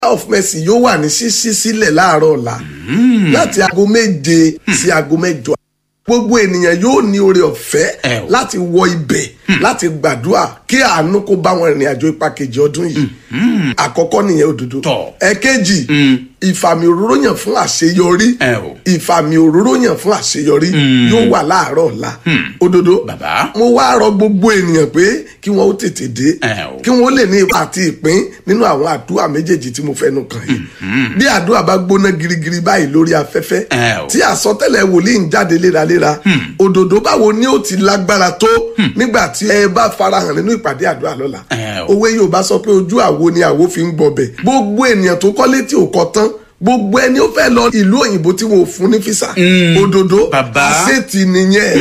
of mercy yóò wà ní ṣíṣí sílẹ̀ láàárọ̀ ọ̀la láti aago méje sí aago mẹ́jọ gbogbo ènìyàn yóò ní oore ọ̀fẹ́ Ẹ o. láti wọ ibẹ̀ láti gbàdúrà kí àánú kó bá wọn rìnrìn àjò ipa kejì ọdún yìí àkọ́kọ́ nìyẹn òdodo Tọ̀. ẹ̀kejì ìfàmì òróró yàn fún àṣeyọrí Ẹ o. ìfàmì òróró yàn fún àṣeyọrí yóò wà láàárọ̀ ọ̀la òdodo Bàbá. mo wá rọ gbogbo ènìyàn pé kí wọn ó tètè dé Ẹ o. kí wọn ó lè ní ipa àti ìpín nínú àwọn àdúrà méjèèjì tí mo fẹnu kàn yìí bí àdúrà bá gbóná girigiri báyìí lórí afẹ́fẹ́ Ẹ o. tí àsọtẹ́lẹ̀ wòlíì ń jáde léraléra òdòdó báwo ni ó ti lágbára tó nígbà tí ẹ bá farahàn nínú ìpàdé àdúrà lọ́la Ẹ o. òwe Yorùbá sọ pé ojú àwo ni àwo fi ń gbọbẹ̀ gbogbo ènìyàn tó kọ́lé tí ò kọ́ tán gbogbo ẹni ó fẹ́ lọ ìlú òyìnbó tí wọn ò fún ní físà òdòdó Bàbá. àṣetì nìyẹn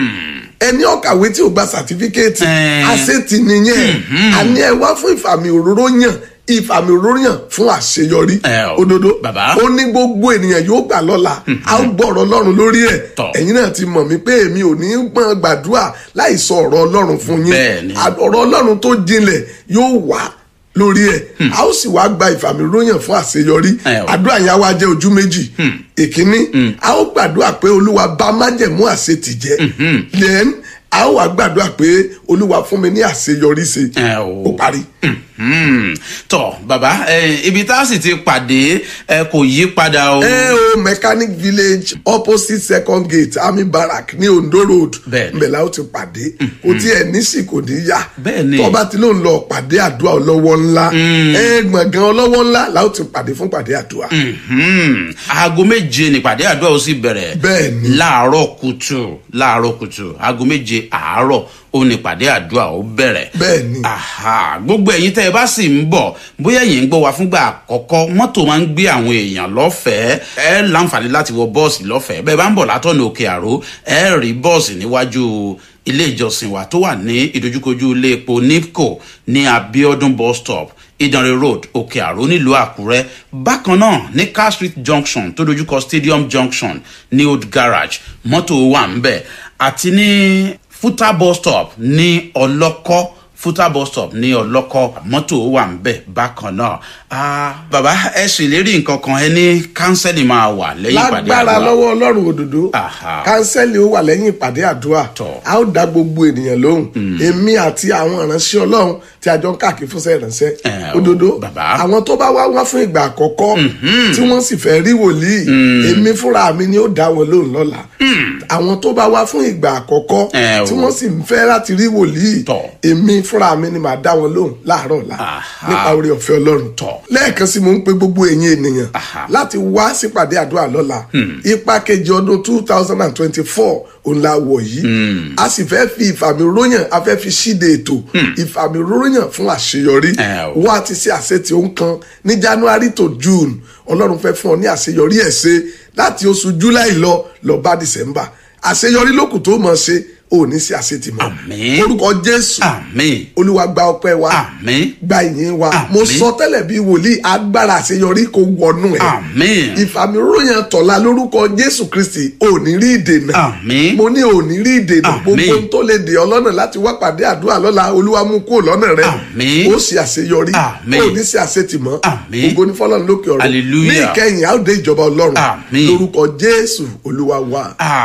ẹni ọ̀kàwé tí ò gba sàtífíkẹ́ẹ̀tì Ẹ. àṣetì nìyẹn àní ẹ wá fún ìfàmì òróró yàn ìfàmì òróró yàn fún àṣeyọrí Ẹ o. òdodo Bàbá. ó ní gbogbo ènìyàn yóò gbà lọ́la a ó gbọ́ ọ̀rọ̀ ọlọ́run lórí ẹ̀ Tọ̀. ẹ̀yin náà ti mọ̀ mí pé èmi ò ní gbọ́n gbàdúrà láì sọ ọ̀rọ̀ ọlọ́run fún yín Bẹ́ẹ̀ni. À- ọ̀rọ̀ ọlọ́run tó jinlẹ̀ yóò wá lórí ẹ̀ a ó sì wá gba ìfàmì òróró fún àṣeyọrí Ẹ o. àdúrà yẹn á wá jẹ́ ojú méjì ìkíní a ó gbàdúrà pé olúwa bá májẹ̀mú àṣetì jẹ́ then a ó wá gbàdúrà pé olúwa fún mi ní àṣeyọrí ṣe Ẹ o. ó parí. Hmm. tọ bàbá ẹ, ibi tá a sì ti pàdé ẹ, kò yí padà o. ẹ o mechanic village opposite second gate army barrack ní ondo road Bẹ́ẹ̀ni. mbẹ̀là ó ti pàdé kò tí ẹ nísì kò ní yá Bẹ́ẹ̀ni. tọ́ba tí ló ń lọ pàdé àdúrà ọlọ́wọ́ ńlá ẹ gbọ̀ngàn ọlọ́wọ́ ńlá la ó ti pàdé fún pàdé àdúrà. Hmm. aago méje nípàdé àdúrà ó sì bẹ̀rẹ̀. Bẹ́ẹ̀ni. láàárọ̀ kùtù láàárọ̀ kùtù aago méje àárọ̀ ó nípàdé àdúrà ó bẹ̀rẹ̀. Bẹ́ẹ̀ni. Aha. gbogbo ẹ̀yin tẹ́ ẹ bá sì ń bọ̀ bóyá ẹ̀yin ń gbọ́ wa fúngbà àkọ́kọ́ mọ́tò máa ń gbé àwọn èèyàn lọ́fẹ̀ẹ́ ẹ láǹfààní láti wọ bọ́ọ̀sì lọ́fẹ̀ẹ́ bẹ́ẹ̀ bá ń bọ̀ látọ̀nà òkè àró ẹ rí bọ́ọ̀sì níwájú ilé ìjọsìn wa tó wà ní ìdojúkojú ilé epo nipco ní abiodun bus stop ìdànrè road òkè àró nílùú àkúrẹ́ bákan náà ní car street junction tó dojúkọ stadium junction ní old garage mọ́tò wà ń bẹ̀ àti ní futa bus stop ní ọlọ́kọ́ futa bus stop ní ọlọ́kọ́ mọ́tò wà ń bẹ̀ bákan náà Ah, bàbá ẹ sì lérí nǹkan kan ẹ ní kánsẹ́lì máa wà lẹ́yìn ìpàdé lágbára àdúrà lọ́wọ́ ọlọ́run òdodo Aha. kánsẹ́lì ó wà lẹ́yìn ìpàdé àdúrà Tọ̀. a ó dá gbogbo ènìyàn lóhùn èmi àti àwọn ìránṣẹ́ ọlọ́run tí a jọ ń káàkiri fúnṣẹ́ ìránṣẹ́ Ẹ o, òdodo bàbá. àwọn tó bá wá wá fún ìgbà àkọ́kọ́ tí wọ́n sì fẹ́ rí wòlíì èmi fúnra mi ni ó dá wọn lóhùn lọ́la àwọn tó bá wá fún ìgbà àkọ́kọ́ Ẹ o. tí wọ́n sì ń fẹ́ láti rí wòlíì Tọ̀. èmi fúnra mi ni màá dá wọn lóhùn láàárọ̀ ọ̀la Aha. nípa oore ọ̀fẹ́ ọlọ́run Tọ̀. lẹ́ẹ̀kan sí mo ń pe gbogbo ẹ̀yin ènìyàn Aha. láti wá sípàdé àdúrà lọ́la ipa kejì ọdún two thousand and twenty-four òun la wọ̀ yìí a sì fẹ́ fi ìfàmì ròyàn a fẹ́ fi ṣíde ètò ìfàmì ròyàn fún àṣeyọrí Ẹ o. wá ti ṣe àṣetì òun kan ní january to june ọlọ́run fẹ́ fún ọ ní àṣeyọrí ẹ̀ ṣe láti oṣù july lọ lọ bá december àṣeyọrí lókùn tó mọ̀ ṣe ò ní sí àṣetì mọ́ Àmín. orúkọ jésù àmín olúwa gba ọpẹ́ wa àmín gba ìyìn wa Àmín. mo sọ tẹ́lẹ̀ bí wòlíì agbára àṣeyọrí kò wọnú ẹ̀ àmín ìfàmìròyìn tọ̀la lórúkọ jésù kristi ò ní rí ìdènà Àmín. mo ní ò ní rí ìdènà Àmín. gbogbo ohun tó lè dè ọ́ lọ́nà láti wá pàdé àdúrà lọ́la olúwa mú kúrò lọ́nà rẹ Àmín. ó sì àṣeyọrí Àmín. ó ní sí àṣetìmọ́ Àmín. ògo ní fọlọ́run lókè ọ̀run Hallelujah. ní ìkẹyìn a ó dé ìjọba ọlọ́run Àmín. lórúkọ jésù olúwa wa.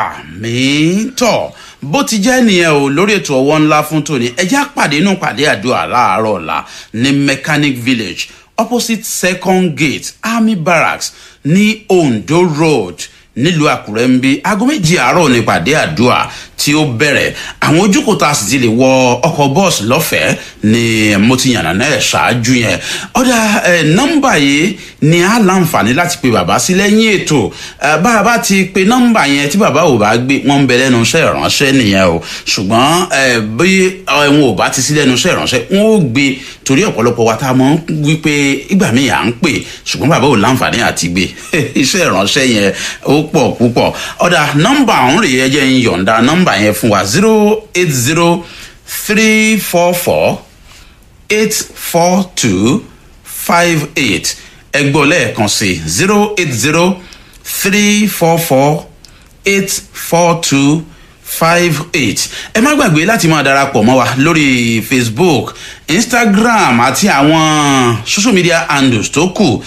àmín tọ bó ti jẹ́ nìyẹn o lórí ètò ọwọ́ ńlá fún tòní ẹjẹ́ àpàdé inú pàdé àdúrà láàárọ̀ ọ̀la ní mechanic village opposite second gate army barracks ní ondo road nílùú àkúrẹ́ ń bí aago méjì àárọ̀ ní pàdé àdúrà tí ó bẹ̀rẹ̀ àwọn ojúkò tá a sì ti lè wọ ọkọ̀ bọ́ọ̀sì lọ́fẹ̀ẹ́ ni mo ti yànnà náà ṣáájú yẹn ọ̀dà ẹ̀ nọ́mbà yìí ni a láǹfààní láti pe bàbá sí lẹ́yìn ètò ẹ̀, bá a bá ti pe nọ́mbà yẹn tí bàbá ò bá gbé wọ́n ń bẹ lẹ́nu iṣẹ́ ìránṣẹ́ nìyẹn o ṣùgbọ́n ẹ̀, bí ẹ̀, wọn ò bá ti sí lẹ́nu iṣẹ́ ìránṣẹ́ wọn ò gbé torí ọ̀pọ̀lọpọ̀ wa tá a mọ̀ ń wí pé ìgbà míì à ń pè ṣùgbọ́n bàbá ò láǹfààní àti gbé iṣẹ́ ìránṣẹ́ yẹn ó pọ̀ púpọ̀ ọ̀dà nọ́mbà ọ̀hún rèé ẹ jẹ́ ń yọ̀ǹda nọ́mbà yẹn fún wa zero eight zero three four four eight four two five eight ẹgbọ́n lẹ́ẹ̀kan sí zero eight zero three four four eight four two five eight ẹ má gbàgbé láti máa darapọ̀ mọ́ wa lórí facebook instagram àti àwọn social media handles tó kù